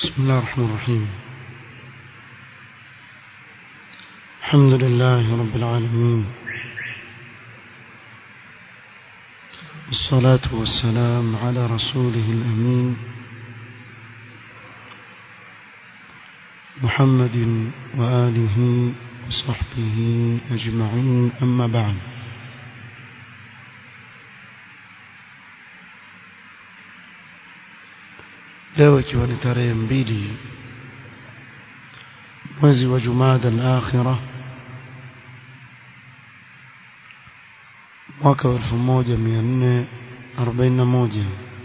بسم الله الرحمن الرحيم الحمد لله رب العالمين والصلاة والسلام على رسوله الأمين محمد وآله وصحبه أجمعين أما بعد leo ikiwa ni tarehe mbili mwezi wa jumada al-akhira mwaka wa 1441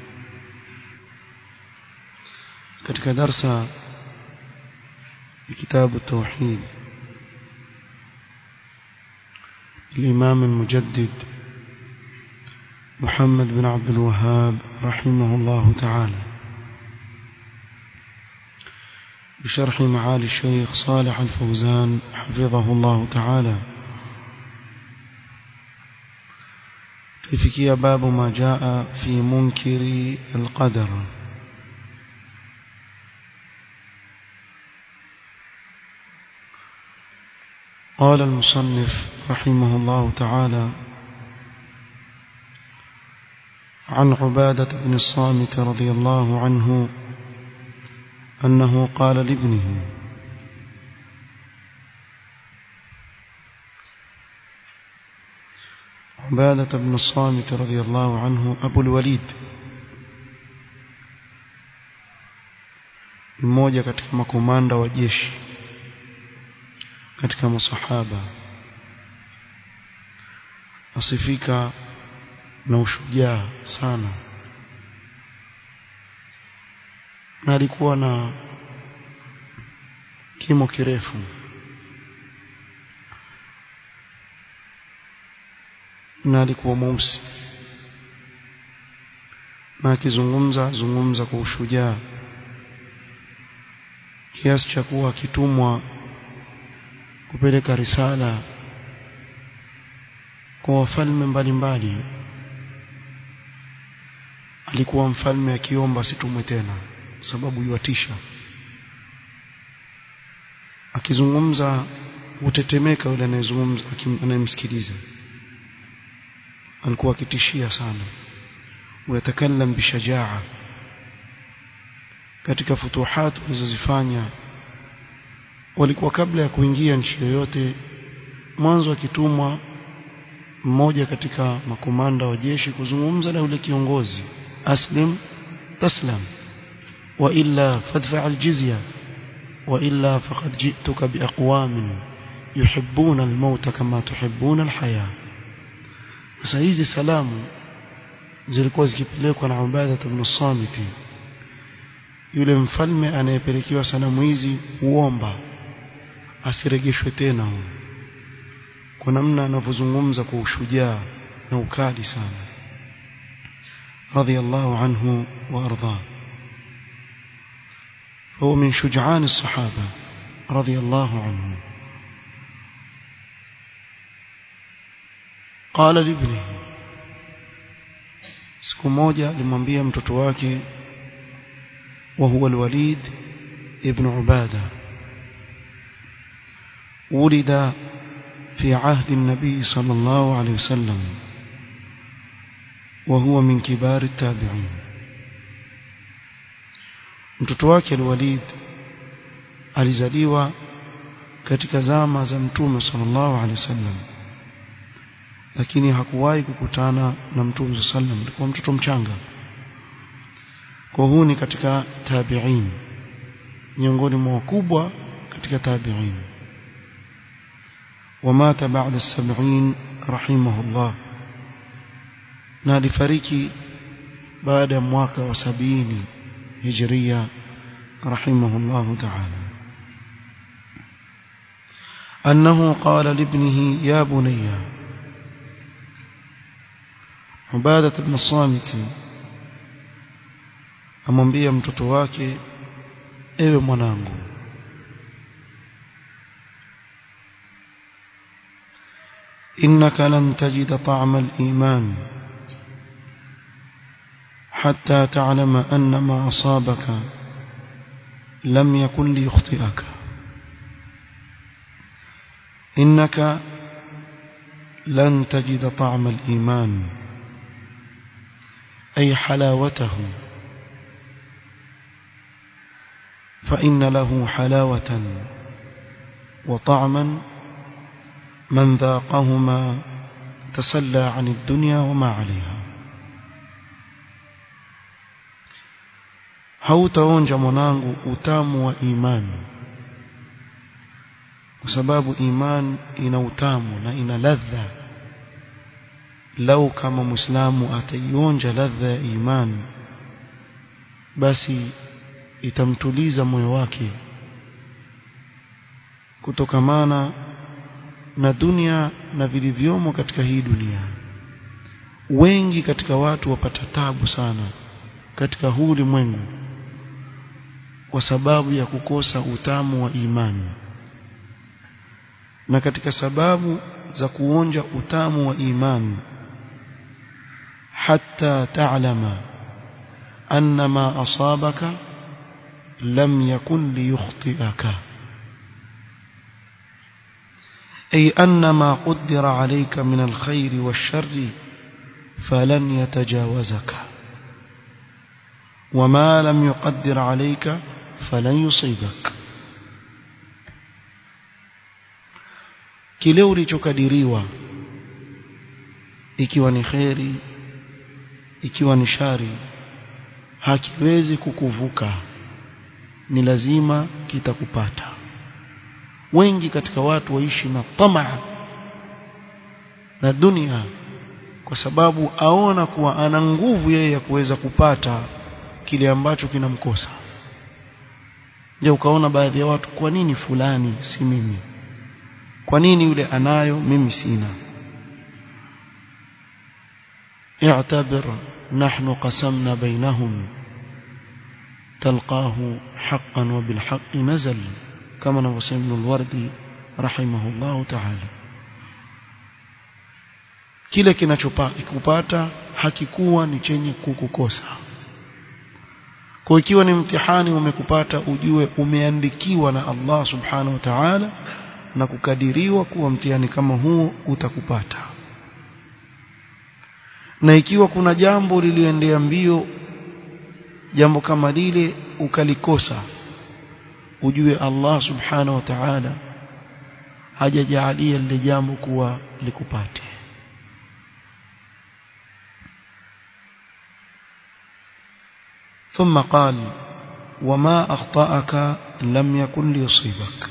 katika darsa ya kitabu tauhid الإمام المجدد محمد بن عبد الوهاب رحمه الله تعالى بشرح معالي الشيخ صالح الفوزان حفظه الله تعالى تفكي باب ما جاء في منكر القدر قال المصنف رحمه الله تعالى عن عبادة بن الصامت رضي الله عنه أنه قال لابنه عبادة بن الصامت رضي الله عنه أبو الوليد mmoja katika makomanda wa jeshi katika masahaba asifika na ushujaa sana na alikuwa na kimo kirefu na alikuwa mweusi na akizungumza zungumza kwa ushujaa kiasi cha kuwa akitumwa kupeleka risala kwa wafalme mbalimbali alikuwa mfalme akiomba asitumwe tena sababu yuatisha akizungumza hutetemeka yule anayezungumza anayemsikiliza alikuwa akitishia sana ويتكلم بشجاعه katika futuhat alizozifanya walikuwa kabla ya kuingia nchi yoyote mwanzo akitumwa mmoja katika makomanda wa jeshi kuzungumza na yule kiongozi aslim taslam wa illa fadfa aljizya wa illa faqad ji'tuka biaqwamin yuhibbuna almauta kama tuhibbuna alhaya sasa hizi salamu zilikuwa zikipelekwa na Ubadah ibn Samiti yule mfalme anayepelekewa salamu hizi huomba asirejeshwe tena huyo kwa namna anavyozungumza kwa ushujaa na ukali sana radiyallahu anhu wa arda هو من شجعان الصحابة رضي الله عنهم قال لابنه siku moja alimwambia mtoto wake وهو الوليد ابن عبادة ولد في عهد النبي صلى الله عليه وسلم وهو من كبار التابعين mtoto wake alwalid alizaliwa katika zama za mtume sallallahu alaihi wasallam lakini hakuwahi kukutana na mtume sallam alikuwa mtoto mchanga kwa huu ni katika tabi'in miongoni mwa wakubwa katika tabi'in ومات بعد السبعين رحمه الله na alifariki baada ya mwaka wa sabini hijria رحمه الله تعالى أنه قال لابنه يا بني عبادة بن الصامت amwambia mtoto wake ewe mwanangu innaka lan tajida ta'ma al-iman hatta ta'lama anna ma asabaka لم يكن ليخطئك إنك لن تجد طعم الإيمان أي حلاوته فإن له حلاوة وطعما من ذاقهما تسلى عن الدنيا وما عليها hautaonja mwanangu utamu wa imani kwa sababu imani ina utamu na ina ladha lau kama muislamu ataionja ladha ya imani basi itamtuliza moyo wake kutokamana na dunia na vilivyomo katika hii dunia wengi katika watu wapata tabu sana katika huu ulimwengu kwa sababu ya kukosa utamu wa imani na katika sababu za kuonja utamu wa imani hatta ta'lama anna ma asabaka lam yakun liyukhti'aka أي أن ما قدر عليك من الخير والشر فلن يتجاوزك وما لم يقدر عليك فلن يصيبك kile ulichokadiriwa ikiwa ni kheri ikiwa ni shari hakiwezi kukuvuka ni lazima kitakupata wengi katika watu waishi na tamaa na dunia kwa sababu aona kuwa ana nguvu yeye ya kuweza kupata kile ambacho kinamkosa je ukaona baadhi ya watu kwa nini fulani si mimi kwa nini yule anayo mimi sina اعتبر نحن قسمنا بينهم تلقاه حقا وبالحق نزل كما نوصي ابن الوردي رحمه الله تعالى kile kinachopata hakikuwa ni chenye kukukosa kwa ikiwa ni mtihani umekupata ujue umeandikiwa na Allah subhanahu wa ta'ala na kukadiriwa kuwa mtihani kama huo utakupata na ikiwa kuna jambo liliendea mbio jambo kama lile ukalikosa ujue Allah subhanahu wa ta'ala hajajaalia lile jambo kuwa likupate ثم قال وما أخطأك لم يكن ليصيبك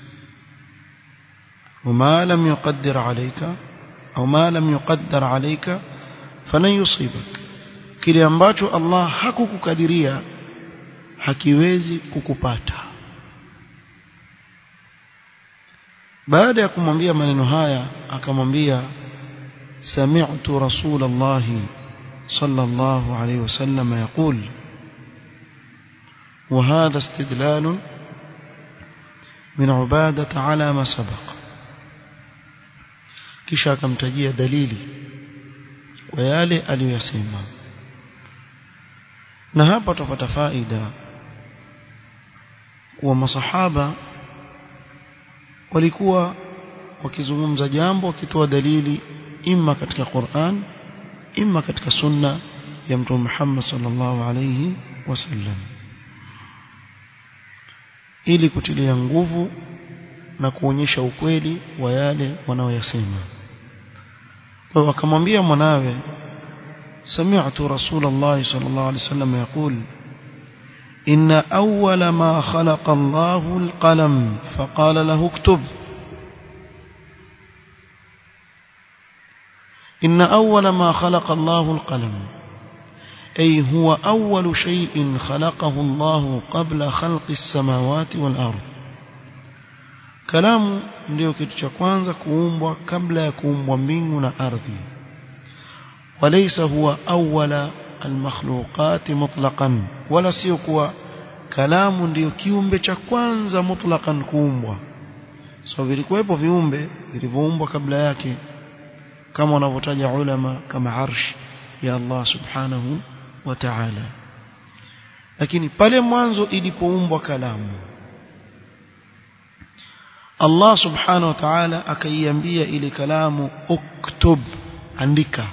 وما لم يقدر عليك أو ما لم يقدر عليك فلن يصيبك kile ambacho Allah hakukukadiria hakiwezi kukupata baada ya kumwambia maneno haya akamwambia sami'tu rasulullah sallallahu alayhi wasallam yaqul وهذا استدلال من عبادة على ما سبق kisha akamtajia dalili kwa yale aliyosema na hapa tupata faida kuwa masahaba walikuwa wakizungumza jambo wakitoa dalili imma katika Qur'an imma katika sunna ya mtume Muhammad sallallahu alayhi wasallam ili kutilia nguvu na kuonyesha ukweli wa yale wanaoyasema kwa akamwambia mwanawe سمعت رسول الله صلى الله عليه وسلم يقول إن أول ما خلق الله القلم فقال له اكتب إن أول ما خلق الله القلم أي هو أول شيء خلقه الله قبل خلق السماوات والأرض كلام ndio kitu cha kwanza kuumbwa kabla ya kuumbwa mbingu na ardhi وليس هو أول المخلوقات مطلقا ولا سيكوا كلام ndio kiumbe cha kwanza mutlaqan kuumbwa so vilikuwepo viumbe vilivyoumbwa kabla yake kama wanavyotaja ulama kama arsh ya Allah subhanahu wa ta'ala lakini pale mwanzo ilipoumbwa kalamu Allah subhanahu wa ta'ala akaiambia ile kalamu uktub andika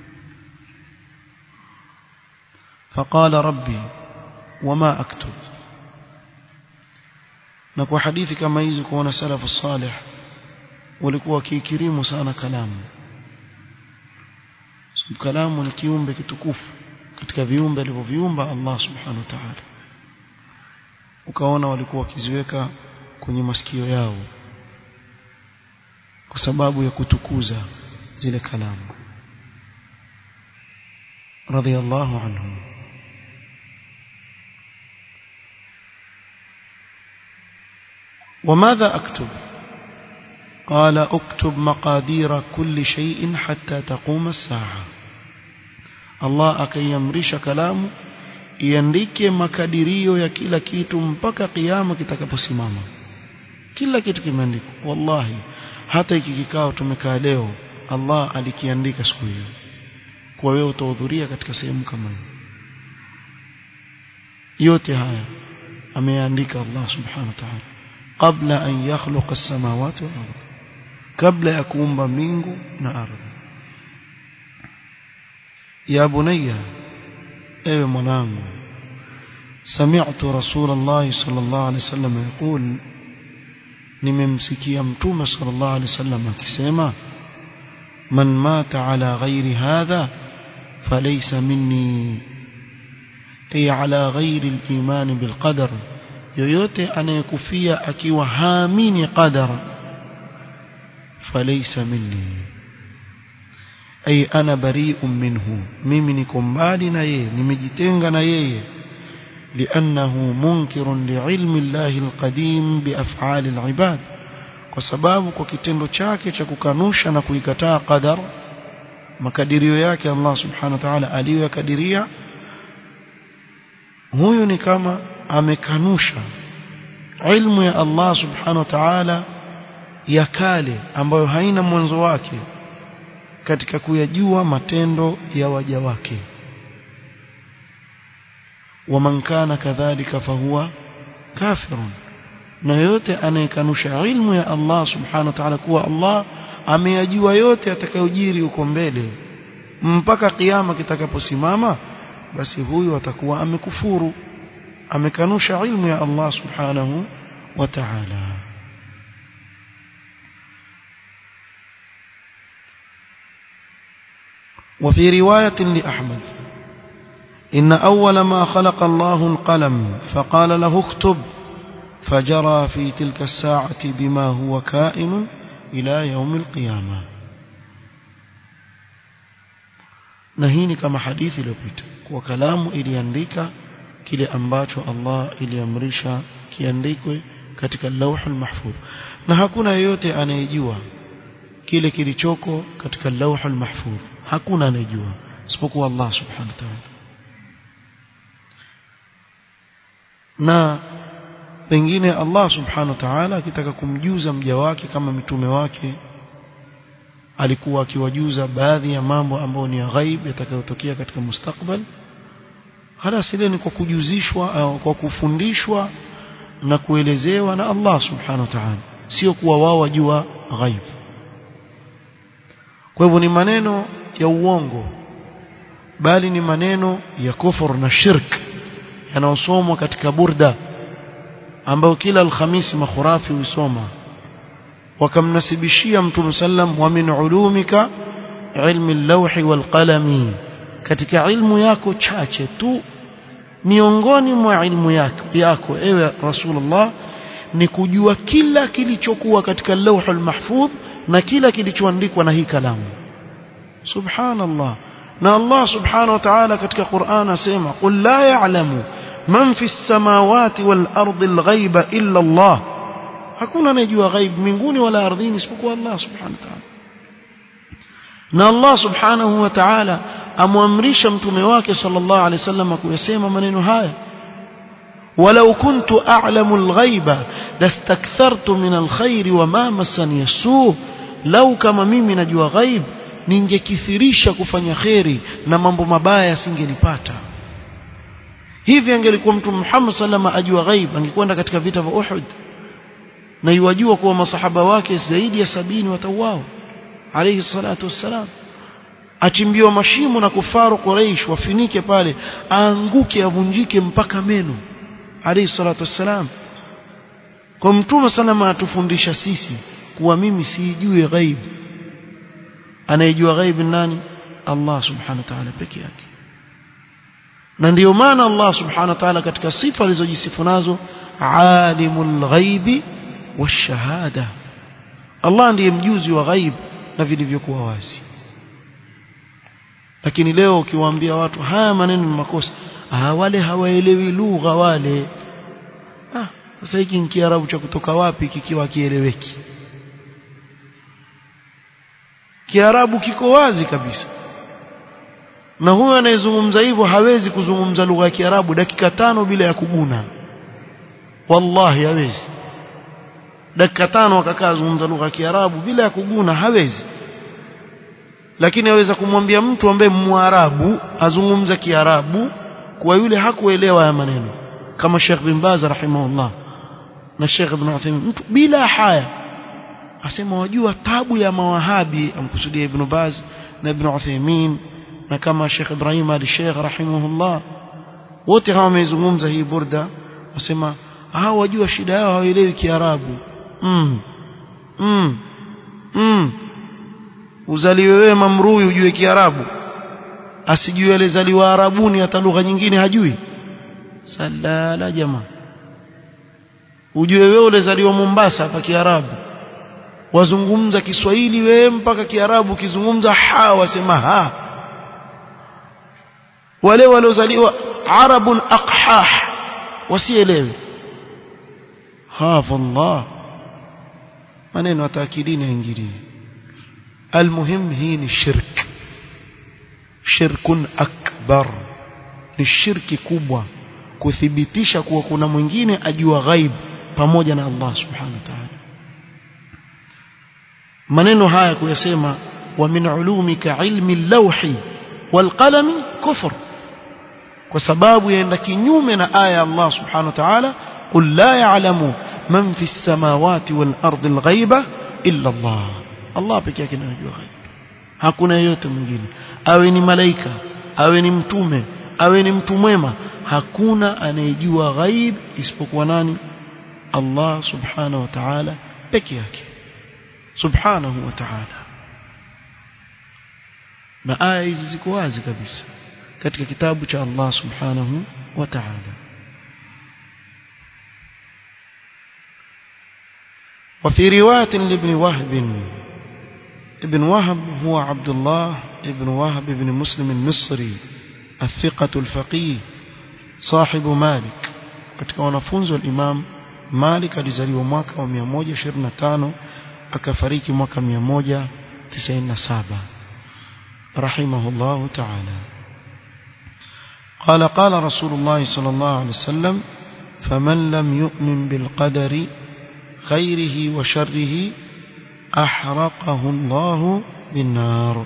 فقال ربي وما اكتب na kwa hadithi kama hizi kuona salafu salih walikuwa wakiikirimu sana kalamu kalamu ni kiumbe kitukufu katika viumbe alivyoviumba Allah subhanahu wa ta'ala ukaona walikuwa wakiziweka kwenye masikio yao kwa sababu ya kutukuza zile kalamu radiyallahu anhum وماذا أكتب قال اكتب مقادير كل شيء حتى تقوم الساعة الله akaiamrisha kalamu iandike makadirio ya kila kitu mpaka kiyama kitakaposimama kila kitu kimeandikwa wallahi hata hiki kikao tumekaa leo Allah alikiandika siku hiyo kwa wewe utahudhuria katika sehemu kama hiyo yote haya ameandika Allah subhanahu wa ta'ala kabla an yakhluqa as-samawati wal ardh kabla ya kuumba mbingu na ardhi ya bunayya ewe mwanangu sami'tu rasulullah sallallahu alaihi wasallam yaqul nimemsikia mtume sallallahu alaihi wasallam akisema man mata ala ghairi hadha falaysa minni ay ala ghairi al-iman bil qadar yoyote anayekufia akiwa haamini qadar falaysa minni ay ana bari'un minhu mimi niko mbali na yeye nimejitenga na yeye لأنه منكر لعلم الله القديم بأفعال العباد kwa sababu kwa kitendo chake cha kukanusha na kuikataa qadar makadirio yake Allah subhanahu wa ta'ala aliyoyakadiria huyu ni kama amekanusha ilmu ya Allah subhanahu wa ta'ala ya kale ambayo haina mwanzo wake katika kuyajua matendo ya waja wake waman kana kadhalika fahuwa kafirun na yote anayekanusha ilmu ya Allah subhanahu wa ta'ala kuwa Allah ameyajua yote atakayojiri huko mbele mpaka kiyama kitakaposimama basi huyu atakuwa amekufuru amekanusha ilmu ya Allah subhanahu wa ta'ala وفي رواية لأحمد إن أول ما خلق الله القلم فقال له اكتب فجرى في تلك الساعة بما هو كائن إلى يوم القيامة نهيني كما حديث لبيت وكلام iliandika kile ambacho Allah iliamrisha kiandikwe katika lauhul mahfudh na hakuna yeyote anayejua kile kilichoko katika lauhul mahfudh hakuna anayejua isipokuwa Allah subhanahu wa ta'ala na pengine Allah subhanahu wa ta'ala akitaka kumjuza mja wake kama mitume wake alikuwa akiwajuza baadhi ya mambo ambayo ni ya ghaib yatakayotokea katika mustakbal halas ile ni kwa kujuzishwa au kwa kufundishwa na kuelezewa na Allah subhanahu wa ta'ala sio kuwa wao wajua ghaib kwa hivyo ni maneno ya uongo bali ni maneno ya kufur na shirk yanayosomwa katika burda ambayo kila alhamisi makhurafi husoma wakamnasibishia mtume sallam wa min ulumika ilmi al-lawhi wal qalami katika ilmu yako chache tu miongoni mwa ilmu yako yako ewe rasulullah ni kujua kila kilichokuwa katika lawhul mahfudh na kila kilichoandikwa na hii kalamu subhanallah na Allah subhanahu wa ta'ala katika Qur'an asema qul la ya'lamu man fi samawati wal ardi al ghaiba illa Allah hakuna anayejua ghaib mbinguni wala ardhini isipokuwa Allah subhanahu wa ta'ala na Allah subhanahu wa ta'ala amwamrisha mtume wake sallallahu alaihi wasallam kuyasema maneno haya ولو كنت أعلم الغيب لاستكثرت من الخير وما مسني السوء لو كما mimi najua ghaib ningekithirisha kufanya kheri na mambo mabaya yasingenipata hivi angelikuwa mtume Muhammad sallama ajua ghaib angekwenda katika vita vya Uhud na yuwajua kuwa masahaba wake zaidi ya sabini watauao alayhi salatu wassalam achimbiwa mashimo na kufaru Quraysh wafinike pale aanguke avunjike mpaka meno alayhi salatu wassalam kwa mtume sana atufundisha sisi kuwa mimi sijui ghaib anayejua ghaib nani Allah subhanahu wa ta'ala peke yake na ndiyo maana Allah subhanahu wa ta'ala katika sifa alizojisifu nazo alimul ghaibi washahada Allah ndiye mjuzi wa ghaib na vilivyokuwa wazi lakini leo ukiwaambia watu haya maneno ni makosa ah wale hawaelewi lugha wale ah sasa hiki ni kiarabu cha kutoka wapi kikiwa kieleweki kiarabu kiko wazi kabisa na huyo anayezungumza hivyo hawezi kuzungumza lugha ya kiarabu dakika tano bila ya kuguna wallahi hawezi dakika tano akakaa zungumza lugha ya kiarabu bila ya kuguna hawezi lakini aweza kumwambia mtu ambaye mwarabu azungumza kiarabu kwa yule hakuelewa haya maneno kama Sheikh bin Baz rahimahullah na Sheikh Ibn Uthaymeen mtu bila haya asema wajua tabu ya mawahabi amkusudia Ibn Baz na Ibn Uthaymeen na kama Sheikh Ibrahim al-Sheikh rahimahullah wote hawa wamezungumza hii burda wasema hawa wajua shida yao hawaelewi kiarabu mm. mm. mm. uzaliwe wewe mamrui ujue kiarabu asijue alizaliwa arabuni hata lugha nyingine hajui salala jamaa ujue wewe ulizaliwa Mombasa hapa kiarabu wazungumza Kiswahili wewe mpaka kiarabu kizungumza ha wasema ha wale waliozaliwa arabun aqhah wasielewe hafa Allah maneno ataakidini yaingilie almuhim hii ni shirk shirkun akbar ni shirki kubwa kuthibitisha kuwa kuna mwingine ajua ghaib pamoja na Allah subhanahu wa ta'ala maneno haya kuyasema wa min ulumika ilmi lawhi walqalami kufr kwa sababu yaenda kinyume na aya ya Allah subhanahu wa ta'ala qul la ya'lamu man fi samawati wal ardi al ghaiba illa Allah Allah pekee yake anajua ghaib hakuna yeyote mwingine awe ni malaika awe ni mtume awe ni mtu mwema hakuna anayejua ghaib isipokuwa nani Allah subhanahu wa ta'ala peke yake subhanahu wa ta'ala na aya hizi ziko wazi kabisa katika kitabu cha Allah subhanahu wa ta'ala وفي رواية لابن وهب ابن وهب هو عبد الله ابن وهب بن مسلم المصري الثقة الفقيه صاحب مالك katika wanafunzi wa Imam Malik alizaliwa mwaka wa 125 akafariki mwaka 197 rahimahullah ta'ala قال قال رسول الله صلى الله عليه وسلم فمن لم يؤمن بالقدر خيره وشره أحرقه الله بالنار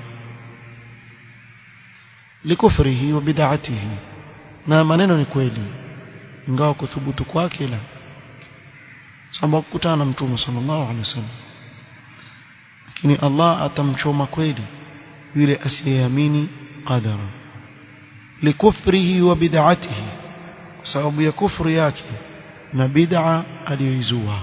لكفره وبدعته na maneno ni kweli ingawa kuthubutu kwake la sababu kukutana na mtume sallallahu alaihi wasallam lakini Allah atamchoma kweli yule asiyeamini qadara likufrihi wa bid'atihi kwa sababu ya kufru yake na bid'a aliyoizua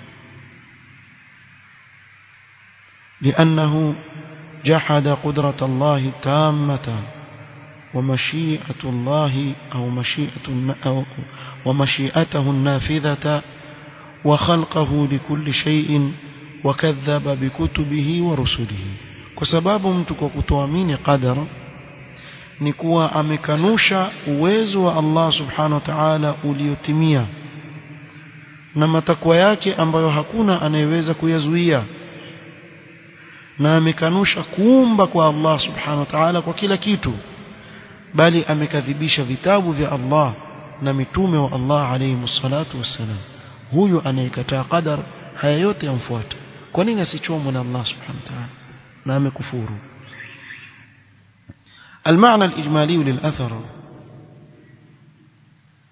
لأنه جحد قدرة الله التامة ومشيئة الله أو مشيئة أو ومشيئته النافذة وخلقه لكل شيء وكذب بكتبه ورسله كسباب mtu kutoamini qadara ni kuwa amekanusha uwezo wa Allah subhanahu wa ta'ala uliotimia na matakwa yake ambayo hakuna anayeweza kuyazuia na amekanusha kuumba kwa Allah subhanahu wa ta'ala kwa kila kitu bali amekadhibisha vitabu vya Allah na mitume wa Allah alayhi salatu wassalam huyu anayekataa qadar haya yote yamfuata kwa nini asichomwe na Allah subhanahu wa ta'ala na amekufuru المعنى الإجمالي للأثر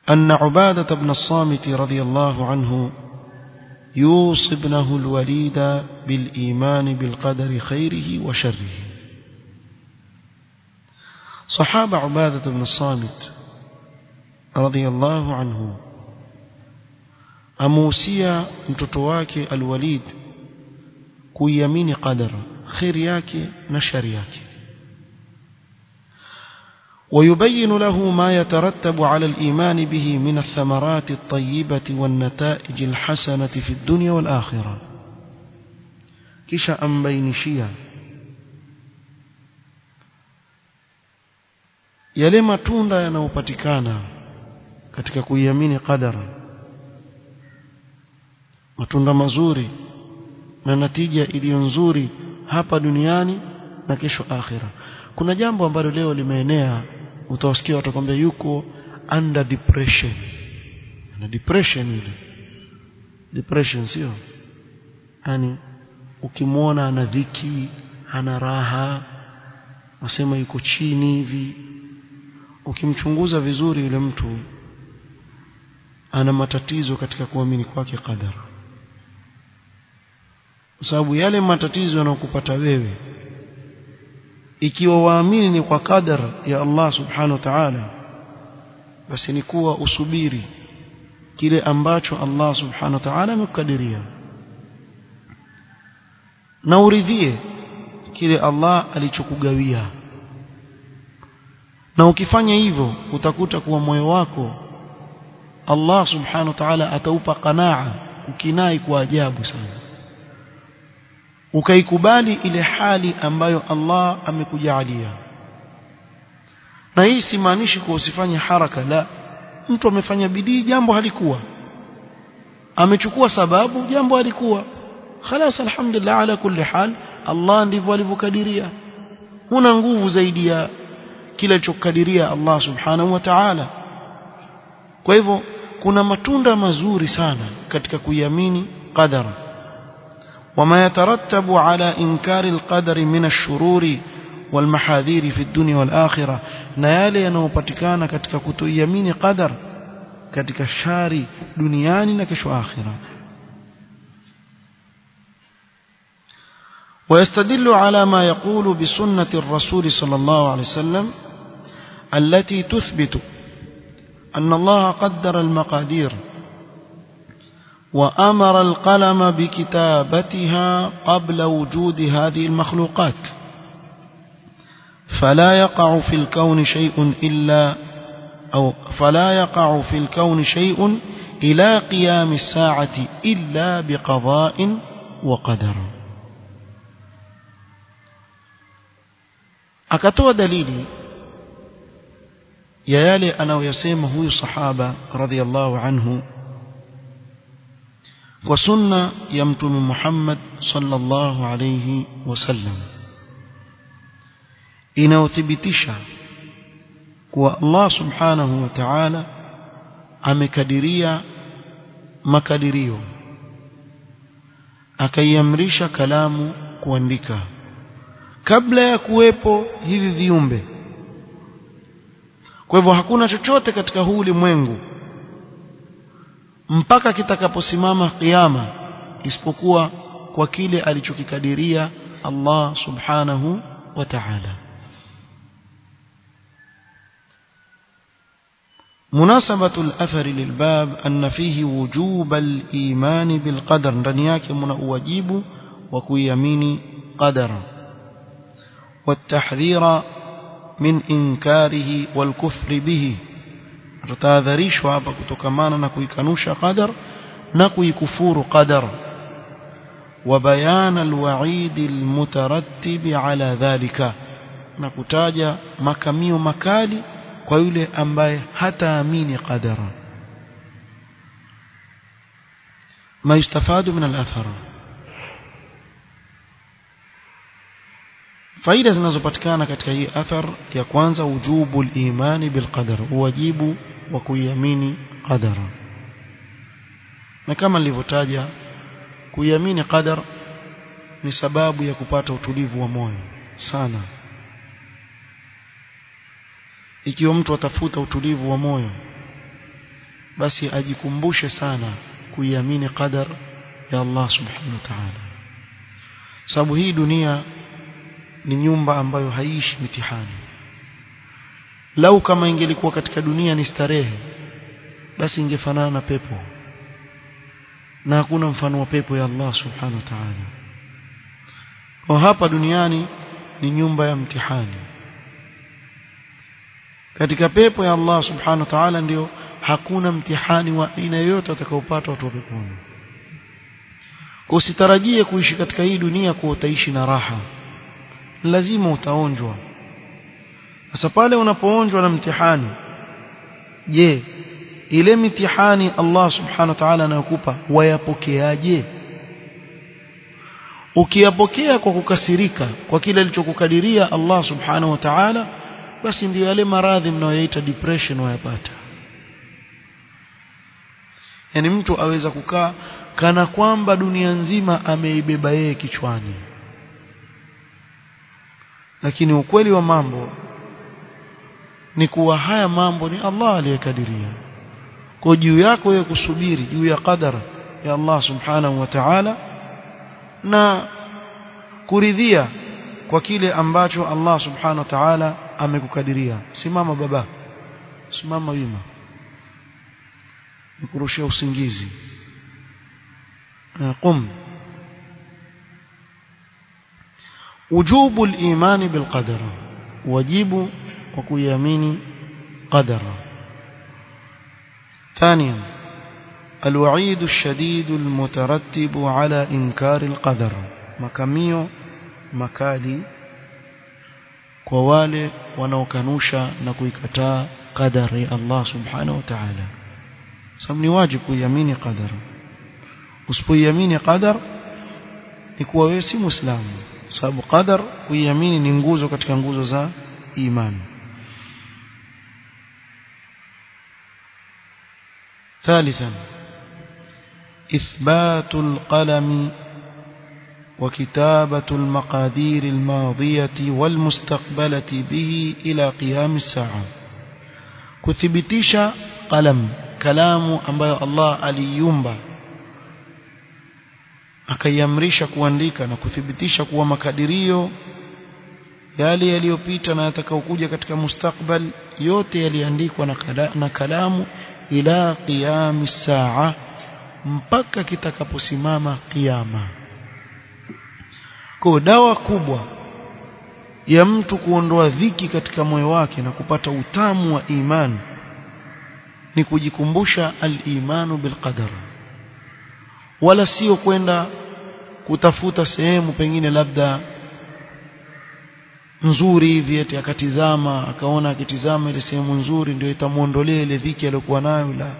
أن عبادة بن الصامت رضي الله عنه يوصي ابنه الوليد بالإيمان بالقدر خيره وشره صحابة عبادة بن الصامت رضي الله عنه amuhusia mtoto wake alwalid kuiamini qadara khairi yake na shari yake ويبين له ما يترتب على الإيمان به من الثمرات الطيبة والنتائج الحسنة في الدنيا والآخرة كشا أم بينشيا yale matunda yanayopatikana katika kuiamini qadara matunda mazuri na natija iliyo nzuri hapa duniani na kesho akhira kuna jambo ambalo leo limeenea utawasikia watakwambia yuko under depression na depression ile depression sio yani ukimwona ana dhiki hana raha wasema yuko chini hivi ukimchunguza vizuri yule mtu ana matatizo katika kuamini kwake qadara kwa sababu yale matatizo yanayokupata wewe ikiwa waamini ni kwa qadar ya Allah subhanahu wa ta'ala basi ni kuwa usubiri kile ambacho Allah subhanahu wa ta'ala amekukadiria na uridhie kile Allah alichokugawia na ukifanya hivyo utakuta kuwa moyo wako Allah subhanahu wa ta'ala ataupa qanaa ukinai kwa ajabu sana ukaikubali ile hali ambayo Allah amekujalia na hii simaanishi kwa usifanye haraka la mtu amefanya bidii jambo halikuwa amechukua sababu jambo halikuwa خلاص alhamdulillah ala kulli hal Allah ndivyo alivyokadiria huna nguvu zaidi ya kile alichokadiria Allah subhanahu wa ta'ala kwa hivyo kuna matunda mazuri sana katika kuiamini qadara وما يترتب على إنكار القدر من الشرور والمحاذير في الدنيا والآخرة نيالي ينوبتكان كتك كتويمين قدر كتك شاري دنياني نكش آخرة ويستدل على ما يقول بسنة الرسول صلى الله عليه وسلم التي تثبت أن الله قدر المقادير وأمر القلم بكتابتها قبل وجود هذه المخلوقات فلا يقع في الكون شيء إلا أو فلا يقع في الكون شيء إلى قيام الساعة إلا بقضاء وقدر akatoa dalili ya yale anayoyasema huyu sahaba radhiallahu anhu kwa sunna ya mtume Muhammad sallallahu alayhi wasallam inayothibitisha kuwa Allah subhanahu wa ta'ala amekadiria makadirio akaiamrisha kalamu kuandika kabla ya kuwepo hivi viumbe kwa hivyo hakuna chochote katika huu ulimwengu mpaka kitakaposimama kiyama isipokuwa kwa kile alichokikadiria Allah subhanahu wa ta'ala مناسبة الأثر للباب أن فيه وجوب الإيمان بالقدر ndani yake mna uwajibu wa kuiamini qadara والتحذير من إنكاره والكفر به tutahadharishwa hapa kutokamana na kuikanusha qadar na kuikufuru qadar وبيان الوعيد المترتب على ذلك na kutaja makamio makali kwa yule ambaye hataamini qadara ما يستفاد من الأثر faida zinazopatikana katika hii athar ya kwanza wujubu al-imani bil qadar wajibu wa kuiamini qadara na kama nilivyotaja kuiamini qadar ni sababu ya kupata utulivu wa moyo sana ikiwa mtu atafuta utulivu wa moyo basi ajikumbushe sana kuiamini qadar ya Allah subhanahu wa ta'ala sababu hii dunia ni nyumba ambayo haishi mitihani lau kama ingelikuwa katika dunia ni starehe basi ingefanana na pepo na hakuna mfano wa pepo ya Allah subhanahu wa ta'ala kwa hapa duniani ni nyumba ya mtihani katika pepo ya Allah subhanahu wa ta'ala ndio hakuna mtihani wa aina yoyote utakaopata watu wa peponi kwa usitarajie kuishi katika hii dunia kwa utaishi na raha lazima utaonjwa sasa pale unapoonjwa na mtihani je ile mitihani Allah subhanahu wa ta'ala anayokupa wayapokeaje ukiyapokea kwa kukasirika kwa kile alichokukadiria Allah subhanahu wa ta'ala basi ndio yale maradhi mnayoyaita depression wayapata yani mtu aweza kukaa kana kwamba dunia nzima ameibeba yeye kichwani lakini ukweli wa mambo ni kuwa haya mambo ni Allah aliyekadiria kwa juu yako wewe kusubiri juu ya qadara ya Allah subhanahu wa ta'ala na kuridhia kwa kile ambacho Allah subhanahu wa ta'ala amekukadiria simama baba simama wima nikurushia usingizi qum wujubu al-iman bil qadar wajibu wa kuiamini qadara ثانيا الوعيد الشديد المترتب على إنكار القدر makamio makali kwa wale wanaokanusha na kuikataa qadari Allah subhanahu wa ta'ala sababu ni wajibu kuiamini qadar usipoiamini qadar ni kuwa wewe si muislamu sababu qadar kuiamini ni nguzo katika nguzo za imani ثالثا إثبات القلم وكتابة المقادير الماضية والمستقبلة به إلى قيام الساعة كثبتيش قلم كلام ambayo Allah aliumba akaiamrisha kuandika na kuthibitisha kuwa makadirio yale yaliyopita na yatakayokuja katika mustakbal yote yaliandikwa na, kala, na kalamu ila qiyami saa mpaka kitakaposimama kiyama kwa dawa kubwa ya mtu kuondoa dhiki katika moyo wake na kupata utamu wa imani ni kujikumbusha al-imanu bil qadar wala sio kwenda kutafuta sehemu pengine labda nzuri hivi eti akatizama akaona akitizama ile sehemu nzuri ndio itamuondolea ile dhiki aliyokuwa nayo la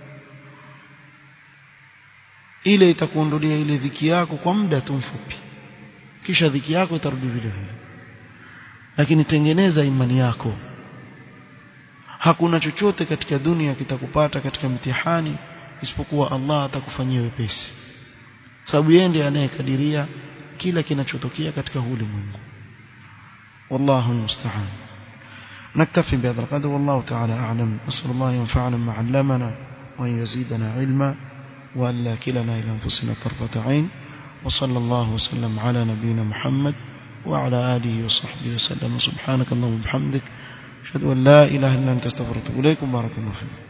ile itakuondolea ile dhiki yako kwa muda tu mfupi kisha dhiki yako itarudi vile vile lakini tengeneza imani yako hakuna chochote katika dunia kitakupata katika mtihani isipokuwa Allah atakufanyia wepesi sababu yeye ndiye anayekadiria kila kinachotokea katika ulimwengu والله المستعان نكتفي بهذا القدر والله تعالى أعلم نسأل الله ينفعنا ما علمنا وأن يزيدنا علما وأن لا كلنا إلى أنفسنا طرفة عين وصلى الله وسلم على نبينا محمد وعلى آله وصحبه وسلم سبحانك اللهم وبحمدك أشهد أن لا إله إلا أنت استغفرك إليكم بارك الله فيكم